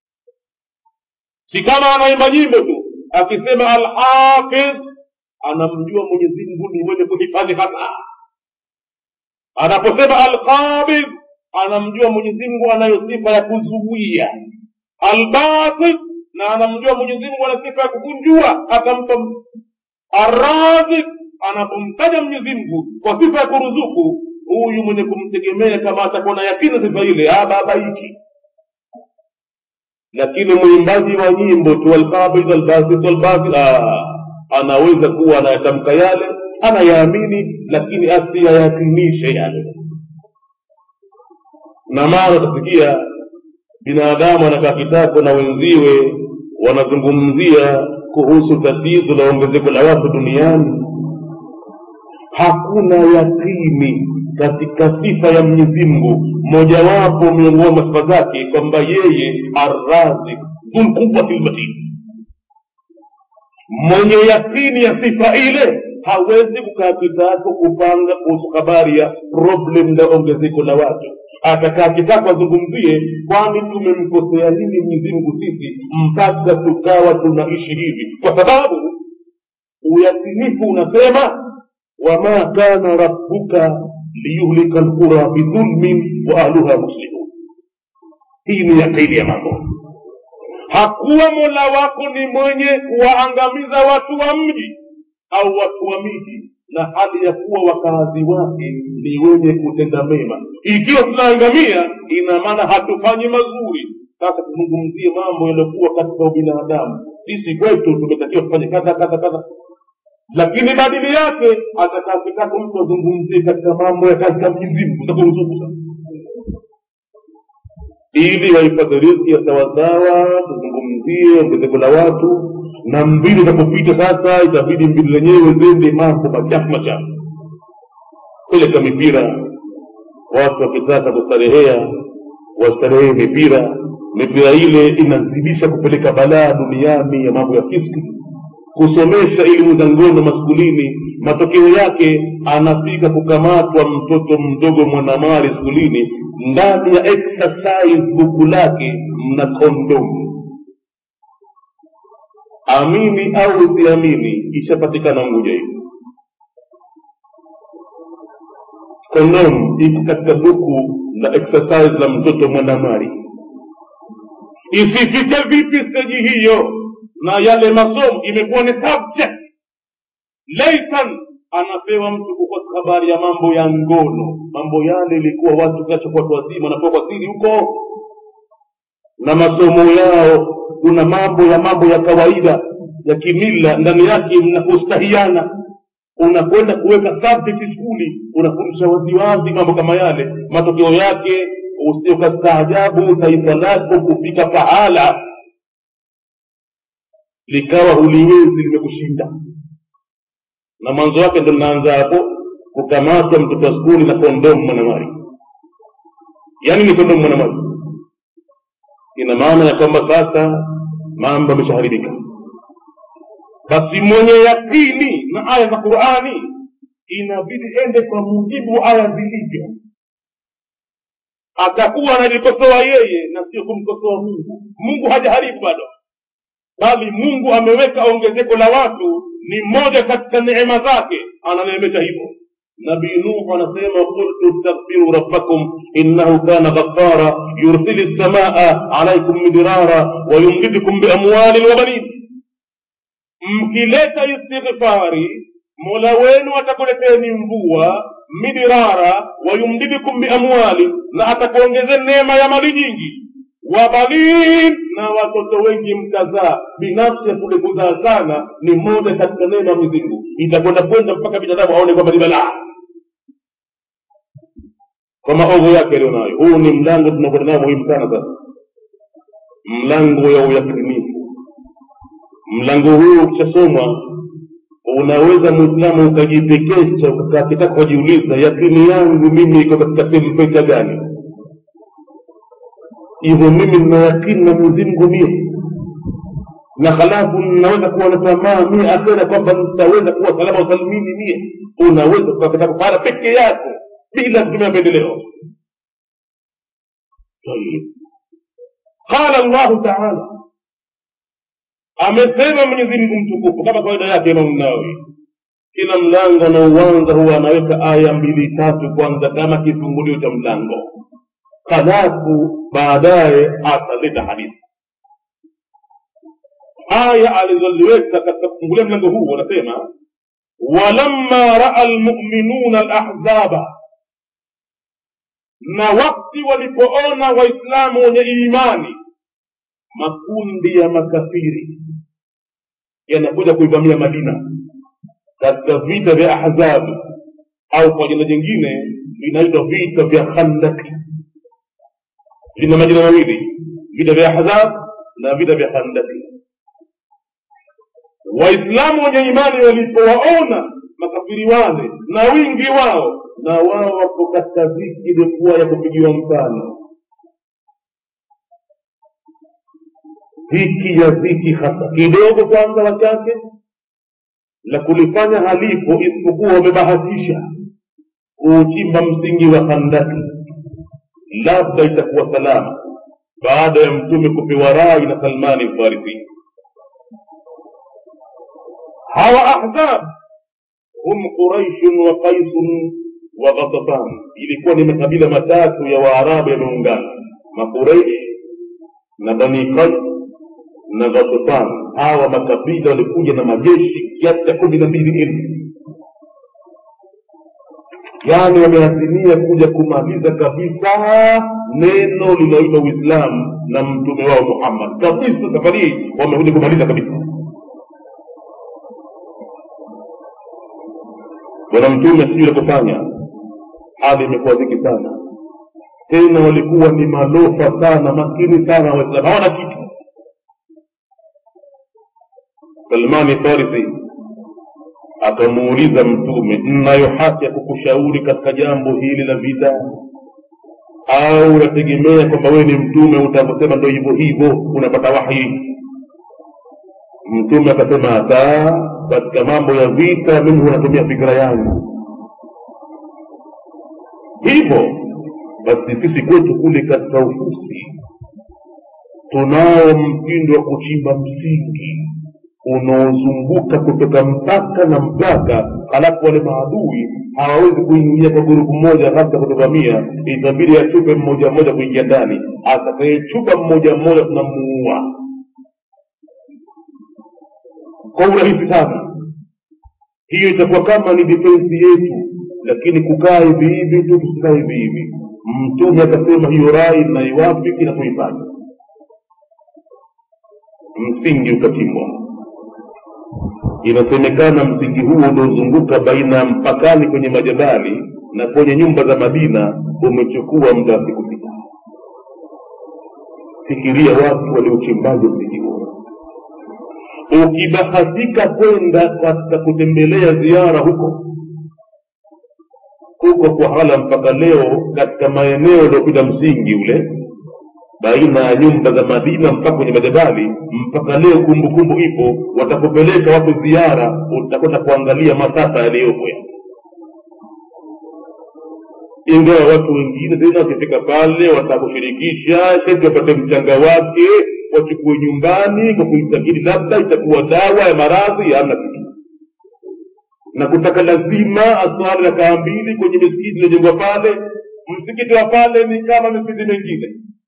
si kama anaimba nyimbo tu akisema alhafidh anamjua mwenyezi mungu ni mwenye kuhifadhi hasa anaposema alqabidh anamjua mwenyezi mungu anayo sifa ya kuzuia albasid na anamjua mwenyezi mungu ana sifa ya kukunjua akampa arrazik anapomtaja mwenyezi mungu kwa sifa ya kuruzuku huyu mwenye kumtegemea kama atakuwa na yakini sifa ile ababaiki lakini mwimbaji wa nyimbo tu alqabid albasit albasit anaweza kuwa anayatamka yale anayaamini lakini asiyayakinishe yale na mara utasikia binadamu anakaa kitako na wenziwe wanazungumzia kuhusu tatizo la ongezeko la watu duniani hakuna yakini katika sifa ya mwenyezi mungu mojawapo miongoni mwa sifa zake kwamba yeye arrazik dhulquwati lmatin mwenye yakini ya sifa ile hawezi kukaa kitako kupanga kuhusu habari ya problem la ongezeko la watu atakaa kitako azungumzie kwani tumemkosea nini mwenyezi mungu sisi mpaka tukawa tunaishi hivi kwa sababu uyakinifu unasema wama kana rabbuka liyuhlika lqura bidhulmin wa ahluha muslimun hii ni yakini ya mambo hakuwa mola wako ni mwenye kuwaangamiza watu wa mji au watu wa miji na hali ya kuwa wakazi wake ni wenye kutenda mema ikiwa tunaangamia ina maana hatufanyi mazuri sasa tuzungumzie mambo yaliyokuwa katika ubinadamu sisi kwetu tumetakiwa tufanye kadha kadha kadha lakini badili yake atakaa kitako mtu azungumzie katika mambo ya katika mjizimu utakuruzuku sasa ili wahifadhi riziki ya sawasawa tuzungumzie ongezeko la watu na mbili itapopita sasa itabidi mbili zenyewe zende mambo machafu machafu peleka mipira watu wakitaka kustarehea wastarehee mipira mipira ile inazidisha kupeleka balaa duniani ya mambo ya fiski kusomesha elimu za ngono maskulini matokeo yake anafika kukamatwa mtoto mdogo mwanamali skulini ndani ya exercise buku lake mna kondomu amini au usiamini ishapatikana nguja hivi kondomu iko katika buku la exercise la mtoto mwanamali isifike vipi steji hiyo na yale masomo imekuwa ni subject leisan anapewa mtu kukosa habari ya mambo ya ngono mambo yale ilikuwa watu kacha watu wazima wanatoka siri huko na masomo yao kuna mambo ya mambo ya kawaida ya kimila ndani yake mnakustahiana unakwenda kuweka subject skuli unafundisha waziwazi mambo kama yale matokeo yake usiokastaajabu taifa lako kufika pahala likawa huliwezi limekushinda na mwanzo wake ndo linaanza hapo kukamatwa mtoto wa skuli na kondomu mwanamari yaani ni kondomu mwanamari ina maana ya kwamba sasa mambo yameshaharibika basi mwenye yakini na aya za qurani inabidi ende kwa mujibu wa aya zilivyo atakuwa analikosoa yeye na sio kumkosoa mungu mungu hajaharibu bado bali mungu ameweka ongezeko la watu ni moja katika neema zake ananeemesha hivyo nabii nuhu anasema qultu staghfiru rabbakum innahu kana ghaffara yursili lsamaa alaikum midrara wayumdidkum biamwalin wa banin mkileta istighfari mola wenu atakuleteni mvua midirara wayumdidikum biamwali na atakuongezeni neema ya mali nyingi wabanin na watoto wengi mkazaa binafsi ya kule kuzaa sana ni moja katika neema ya mwenyezi mungu itakwenda kwenda mpaka binadamu aone kwamba ni balaa kwa maovu yake aliyonayo huu ni mlango tunakwenda nao muhimu sana sasa mlango ya uyakinifu mlango huu ukishasomwa unaweza mwislamu ukajipekesha ukakitaka kujiuliza yakini yangu mimi iko katika tempeta gani hivyo mimi nina yakini na mwenyezi mungu mie na halafu ninaweza kuwa na tamaa mie akhera kwamba nitaweza kuwa salama usalimini mie unaweza ukakitaka pahala peke yako bila kutumia mapendeleo qala llahu taala amesema mwenyezi mungu mtukufu kama kawaida yake imamu nawawi kila mlango anaouanza huwa anaweka aya mbili tatu kwanza kama kifungulio cha mlango halafu baadaye ataleta hadithi aya alizoziweka katika kufungulia mlango huu wanasema walamma raa lmuminuna lahzaba na wakti walipoona waislamu wenye imani makundi ya makafiri yanakuja kuivamia madina katika vita vya ahzabu au kwa jina jingine vinaitwa vita vya khandaki vina majina mawili vita vya ahzab na vita vya khandaki waislamu wenye imani walipowaona makafiri wale na wingi wao na wao wako katika dhiki ilikuwa ya kupigiwa mfano dhiki ya dhiki hasa kidogo kwanza wachache la kulifanya halipo isipokuwa wamebahatisha kuuchimba msingi wa handaki labda itakuwa salama baada ya mtume kupewa rai na salmani mfarisi hawa ahzab hum quraishun wa qaisun wa ghatafan ilikuwa ni makabila matatu ya waarabu yameungana makuraishi na bani qais na ghatafan hawa makabila walikuja na majeshi kiasi cha kumi na mbili elfu yaani wameazimia kuja kumaliza kabisa neno linaoitwa uislamu na mtume wao muhammad kabisa safari hii wamekuja kumaliza kabisa bwana mtume sijui la kufanya hali imekuwa dhiki sana tena walikuwa ni malofa sana makini sana waislamu hawana kitu salmani farisi akamuuliza mtume nnayo haki ya kukushauri katika jambo hili la vita au unategemea kwamba wewe ni mtume utavyosema ndo hivyo hivyo unapata wahi mtume akasema hata katika mambo ya vita mimi hunatumia fikira yangu hivyo basi sisi kwetu kule katika ufusi tunao mtindo wa kuchimba msingi unaozunguka kutoka mpaka na mpaka halafu wale maadui hawawezi kuingia kwa gurupu moja hasa kutuvamia itabidi achupe mmoja mmoja kuingia ndani atakayechupa mmoja mmoja tunamuua kwa urahisi sana hiyo itakuwa kama ni defensi yetu lakini kukaa hivi hivi tu tusikae hivi hivi mtume akasema hiyo rai naiwafiki na kuifanya msingi ukachimbwa inasemekana msingi huo uliozunguka baina ya mpakani kwenye majabali na kwenye nyumba za madina umechukua muda wa siku sita fikiria watu waliuchimbaji msingi huo ukibahatika kwenda katika kutembelea ziara huko huko kwa hala mpaka leo katika maeneo yaliyopita msingi ule baina ya nyumba za madina mpaka kwenye majabali mpaka leo kumbukumbu ipo watakupeleka watu ziara utakwenda kuangalia masafa yaliyopo ya ingawa watu wengine tena wakifika pale watakushirikisha sheti wapate mchanga wake wachukue nyumbani kwa kuitakidi labda itakuwa dawa ya maradhi hamna kitu na kutaka lazima aswali rakaa mbili kwenye misikiti iliyojengwa pale msikiti wa pale ni kama misikiti mingine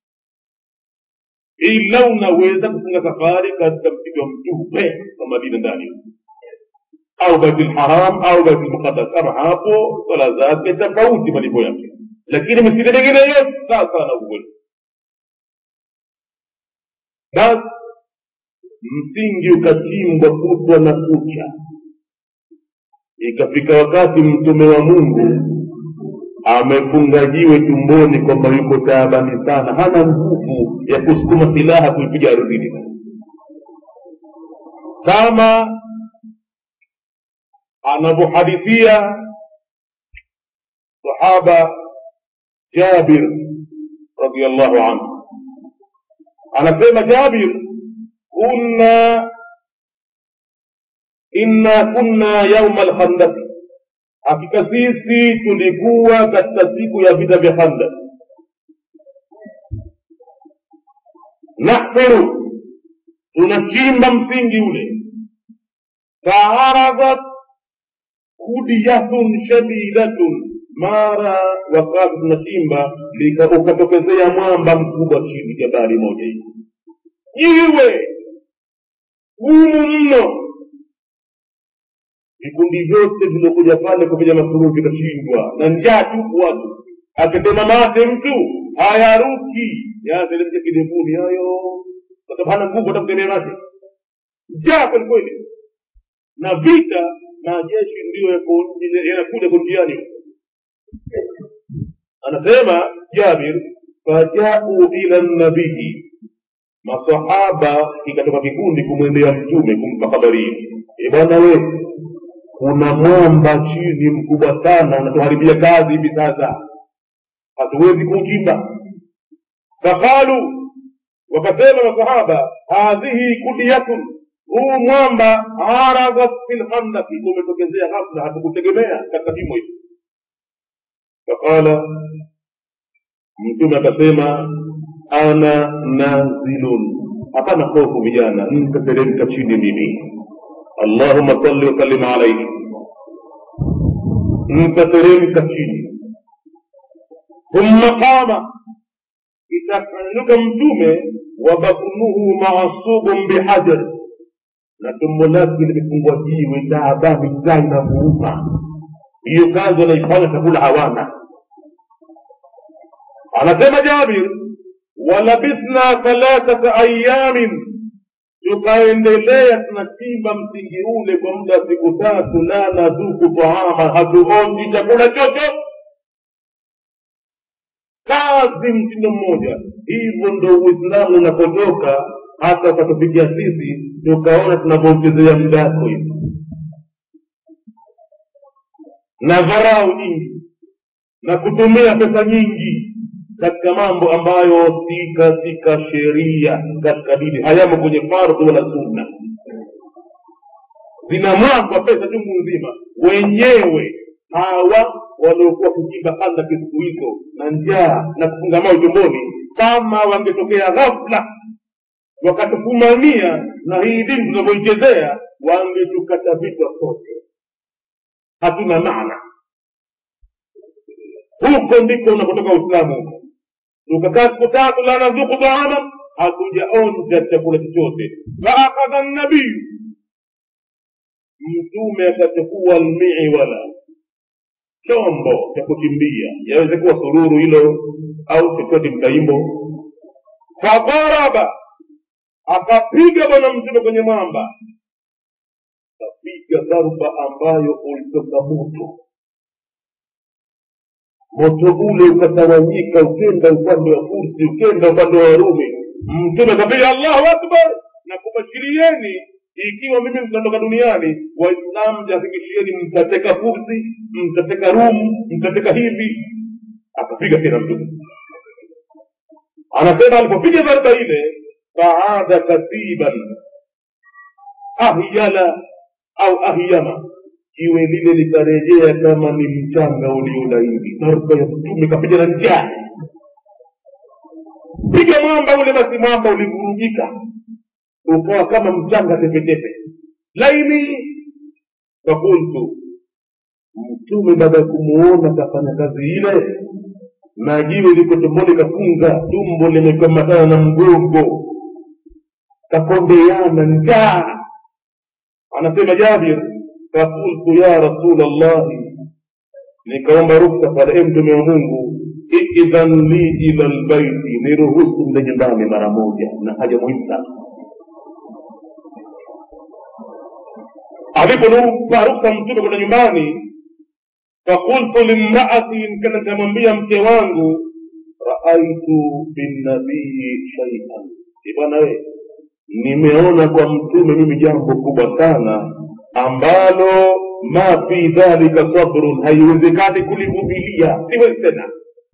ila unaweza kufunga safari katika msikiti wa mtume wa madina ndani au baitul haram au baitul muqaddas kama hapo swala zake tofauti malipo yake lakini misikiti mingine yote sasa na ukweli basi msingi ukachimbwa kutwa na kucha ikafika wakati mtume wa mungu amefunga jiwe tumboni kwamba yuko taabani sana hana nguvu ya kusukuma silaha kuipiga ardhini kama anavyohadithia sahaba jabir radiallahu anhu anasema jabir kunna inna kunna yauma lkhandaki hakika sisi tulikuwa katika siku ya vita vya khandak nahfiru tunachimba msingi ule faaradat kudiyatun shadidatun mara wakati tunachimba ukatokezea mwamba mkubwa chini jabali moja hivi jiwe gumu mno vikundi vyote viliokuja pale kupiga masururu vikashindwa na njaa tupu watu akitema mate mtu hayaruki yateremke kidevuni hayo kwa sababu hana nguvu hata kutemea mate njaa kwelikweli na vita majeshi ndiyo yanakuja kunjiani anasema jabir fajau ila nabii masahaba kikatoka kikundi kumwendea mtume kumpa habari hii e bwana we kuna mwamba chini mkubwa sana unatuharibia kazi hivi sasa hatuwezi kuuchimba faqalu wakasema masahaba hadhihi kudiyatun huu mwamba aradat fi lkhandaki umetokezea ghafla hatukutegemea katika kimo hicho faqala mtume akasema ana nazilun hapana hofu vijana nitateremka chini mimi allahuma salli wasallim alaihi nitateremka chini thumma qama itafanyuka mtume wa batnuhu maasubun bihajar na tumbo lake limefungwa jiwe taabani njaa inamuuma hiyo kazi wanaifanya chakula hawana anasema jabir walabithna thalathata ayamin tukaendelea tunachimba msingi ule kwa muda wa siku tatu la nadhuku taama hatuonji chakula chochote kazi mtindo mmoja hivyo ndo uislamu unapotoka hata ukatufikia sisi tukaona tunavyouchezea muda wako hivi na dharau nyingi na kutumia pesa nyingi katika mambo ambayo si katika sheria katika dini hayamo kwenye fardhu wala sunna zinamwagwa pesa chungu nzima wenyewe hawa waliokuwa kuchimba handaki siku hizo na njaa na kufunga mao tumboni kama wangetokea ghafla wakatufumania na hii dini tunavyoichezea wangetukata vichwa sote hatuna maana huko ndiko unapotoka uislamu huko tukakaa siku tatu la nadhuku taama hatujaonja chakula chochote faakadha nabiyu mtume akachukua almiwala chombo cha kuchimbia yaweze kuwa sururu hilo au chochote mtaimbo fadharaba akapiga bwana mtume kwenye mwamba akapiga dharuba ambayo ulitoka moto moto ule ukatawanyika ukenda upande wa fursi ukenda upande wa warumi mtume akapiga allahu akbar na kubashirieni ikiwa mimi mtaondoka duniani waislamu jahakikishieni mtateka fursi mtateka rumu mtateka hivi akapiga tena mtume anasema alipopiga dharba ile faada katiban ahyala au ahyama jiwe lile likarejea kama ni mchanga uliolaini dharba ya mtume kapiga na njaa piga mwamba ule basi mwamba ulivurugika ukawa kama mchanga tepetepe laini fakultu mtume baada ya kumuona kafanya kazi ile na jiwe liko tumboni kafunga tumbo limekamatana na mgongo kakondeana njaa anasema jabir fakultu ya rasul llahi nikaomba ruksa pale e mtume wa mungu idhan li ila lbaiti niruhusu mle nyumbani mara moja na haja muhimu sana aliponipa ruksa mtume kwenda nyumbani fakultu limraati kana nikamwambia mke wangu raaitu binnabii shaian bwana we nimeona kwa mtume mimi jambo kubwa sana ambalo ma fi dhalika sabrun haiwezekani kulivumilia siwezi tena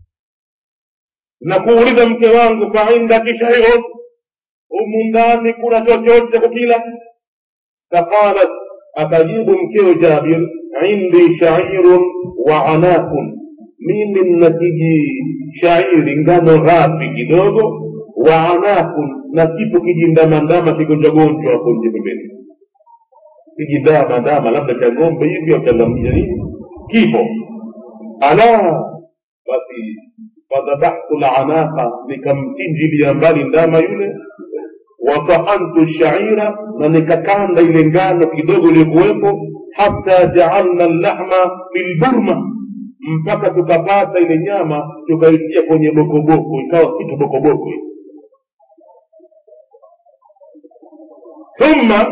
na kuuliza mke wangu faindaki shaiun humu ndani kuna chochote cha kukila faqalat akajibu mkeo jabir indi shairun wa anakun mimi nina kiji shairi ngano ghafi kidogo wa anakun na kipo kijindamandama kigonjwagonjwa hapo nje pembeni kijindamandama labda cha ng'ombe hivi au cha ngamia nini kipo ala basi fadhabahtu lanaka nikamchinjilia mbali ndama yule watahantu shaira na nikakanda ile ngano kidogo iliyokuwepo hata jaalna llahma bilburma mpaka tukapata ile nyama tukaitia kwenye bokoboko ikawa kitu bokoboko thumma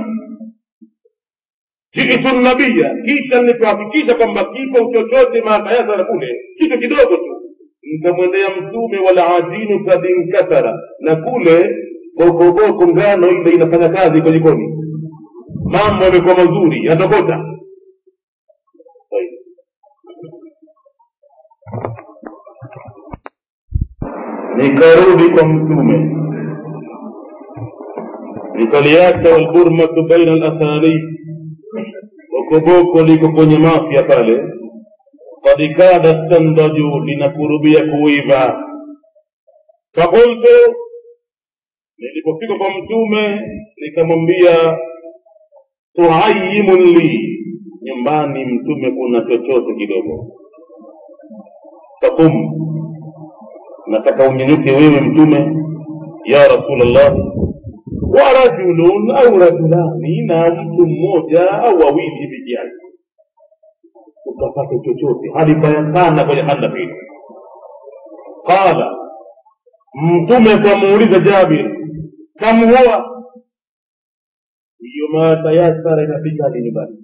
jitu nabiya kisha nilipohakikisha kwamba kipo chochote maatayasara kule kitu kidogo tu nikamwendea mtume wala ajinu kad inkasara na kule bokoboko ngano ile inafanya kazi kwa jikoni mambo yamekuwa mazuri yatokota nikarudi kwa mtume nikaliacha walburmatu baina alathanib bokoboko liko kwenye mafya pale kad kada standaju linakurubia kuiva fakultu nilipofika kwa mtume nikamwambia tuayimun li nyumbani mtume kuna chochote kidogo fakum nataka unyenyuke wewe mtume ya rasulllah wa rajulun au rajulani na mtu mmoja au wawili hivi kiasi ukapata chochote hali mbaya sana kwenye handa hili qala mtume akamuuliza jabir kam huwa hiyo matayasara inafika hadi nyumbani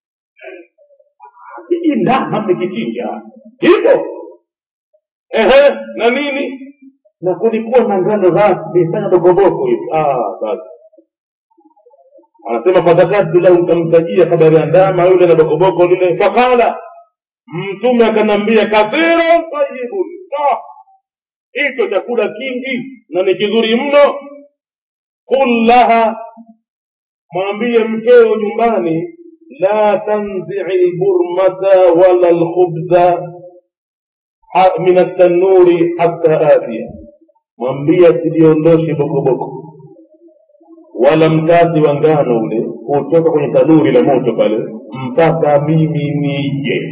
hii ndama mmekichinja hivyo ehe na nini na kulikuwa na ngano ghafi fanya bokoboko hivi ah basi anasema fadakatu lahu nikamtajia habari ya ndama yule na bokoboko lile fakala mtume akanambia kathirun tayibun hicho chakula kingi na ni kizuri mno qul laha mwambie mkeo nyumbani la tanzii lburmata wala lkhubza min attanuri hatta atia mwambie asiliondoshe bokoboko wala mkati wa ngano ule kutoka kwenye tanuri la moto pale mpaka mimi nije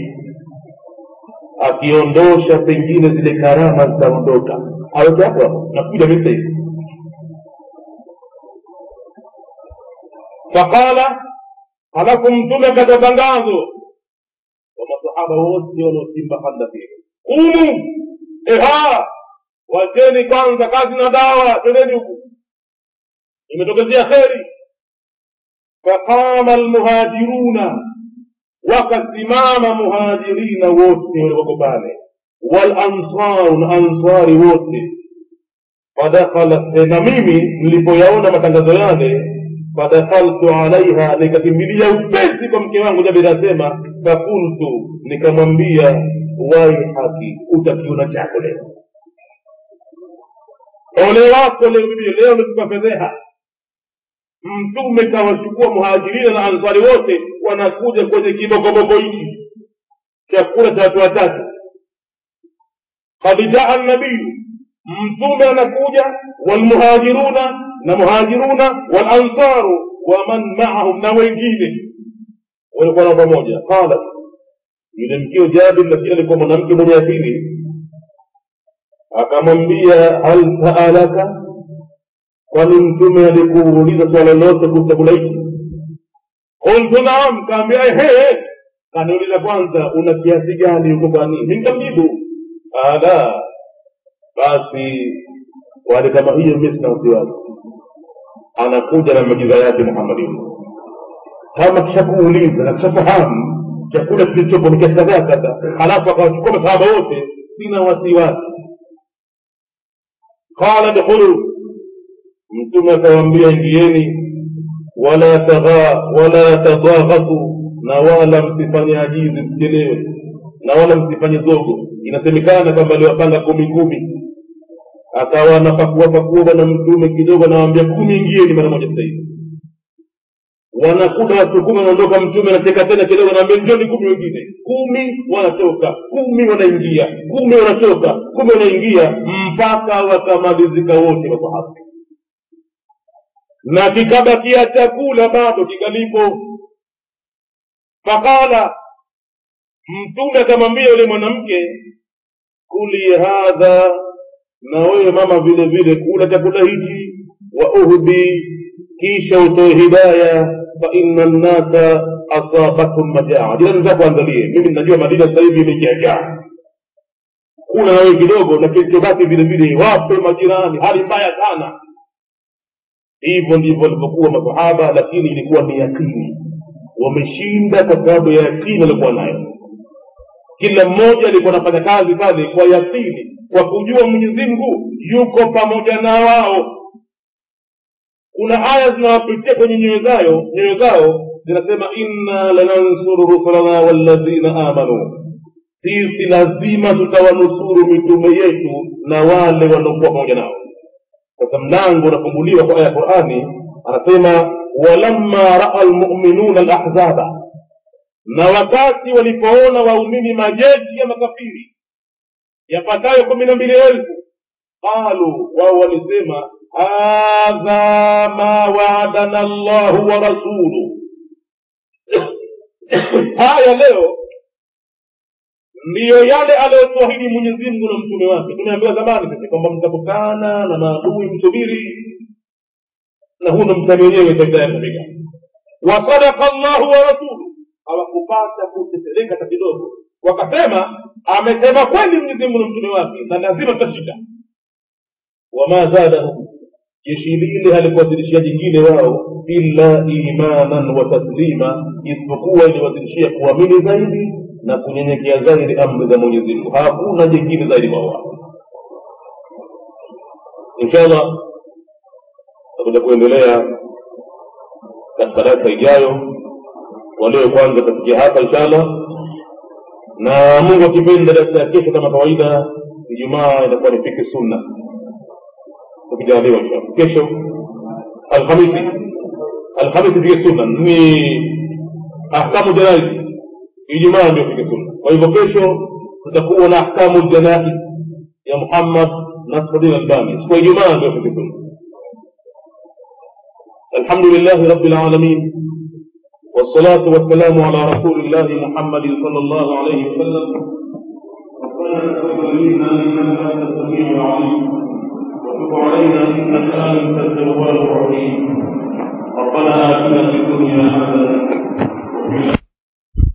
akiondosha pengine zile karama zitaondoka aweke hapo hapo nakuja mimi hivi faqala halafu mtume akatoa tangazo kwa masahaba wote wanaochimba handa hili kumu eha wacheni kwanza kazi na dawa twendeni huku imetokezea kheri faqama almuhajiruna wakasimama muhajirina wote walioko pale walansaru na ansari wote fadakhala na mimi nilipoyaona matangazo yale fadakhaltu alaiha nikakimbilia upesi kwa mke wangu jabiri asema fakultu nikamwambia wai haki utakiona chako leo ole wako leo bibi leo umetupa fedheha mtume kawachukua muhajirina na ansari wote wanakuja kwenye kibokoboko hiki chakula cha watu watatu kad jaa nabiyu mtume anakuja walmuhajiruna na muhajiruna walansaru waman maahum na wengine walikuwa nao pamoja qala yule mkio jabir lakini alikuwa mwanamke mwenye akili akamwambia hal saalaka kwani mtume alikuuliza swala lolote kuhusu chakula hiki qultu naam kaambia ehe kaniuliza kwanza una kiasi gani huko kwa nini nikamjibu ala basi wale kama hiyo mi sina wasiwasi anakuja na majiza yake muhammadin kama kishakuuliza na kishafahamu chakula kilichopo ni kiasi kadhaa kadha halafu akawachukua masahaba wote sina wasiwasi qala dkhulu mtume akawambia ingieni wala tagha wala tadaghasu na wala msifanye ajizi msichelewe na wala msifanye zogo inasemekana kwamba aliwapanga kumi kumi akawa anapakuapakua bwana mtume kidogo anawambia kumi ingieni mara moja sasa hivi wanakuta watu kumi wanaondoka mtume anacheka tena kidogo naambia njoni kumi wengine kumi wanatoka kumi wanaingia kumi wanatoka kumi wanaingia mpaka wakamalizika wote masahaba na kikabakia chakula bado kikalipo faqala mtume akamwambia yule mwanamke kuli hadha na wewe mama vile vile kula chakula hichi wa uhdi kisha utoe hidaya faina nnasa asabathum majaa jirani zako angalie mimi najua madina sasa hivi imejaajaa kula na wewe kidogo na kilichobaki vile vile wape majirani hali mbaya sana hivyo ndivyo walivyokuwa masahaba lakini ilikuwa ni yakini wameshinda kwa sababu ya yakini waliokuwa nayo kila mmoja alikuwa anafanya kazi pale kwa yakini kwa kujua mwenyezi mungu yuko pamoja na wao kuna aya zinawapitia kwenye nyoyo zao nyoyo zao zinasema inna lanansuru rusulana walladhina amanu sisi lazima tutawanusuru mitume yetu na wale waliokuwa pamoja nao sasa mlango unafunguliwa kwa aya ya qurani anasema walamma raa lmuminuna alahzaba na wakati walipoona waumini majeshi ya makafiri yapatayo kumi na mbili elfu qalu wao walisema hadha ma waadana llahu wa rasuluh haya leo ndiyo yale aliyotuahidi mwenyezi mungu na mtume wake tumeambiwa zamani sisi kwamba mtakutana na maadui msubiri na huu ndo mtani wenyewe saida ya kufika wasadaka llahu wa rasuluh hawakupata kutetereka hata kidogo wakasema amesema kweli mwenyezi mungu na mtume wake na lazima tutashinda wama zadahum jeshi lile halikuwazidishia jingine wao illa imanan wa taslima isipokuwa iliwazidishia kuamini zaidi na kunyenyekea zaidi amri za mwenyezi mungu hakuna jingine zaidi kwa wao inshallah takuja kuendelea katika darasa ijayo walio kwanza tafikia hapa inshallah na mungu akipenda darasa ya kesho kama kawaida ijumaa itakuwa ni fiki sunna tukijaliwa inshallah kesho alhamisi alhamisi fiki sunna ni ahkamu janaizi ijumaa ndio fiki sunna kwa hivyo kesho tutakuwa na ahkamu janaiz ya muhammad nasruddin albani siku ya ijumaa ndio fiki sunna الحمد لله رب العالمين والصلاة والسلام على رسول الله محمد صلى الله عليه وسلم وتب علينا انك انت التواب الرحيم ربنا اتنا في الدنيا حسنه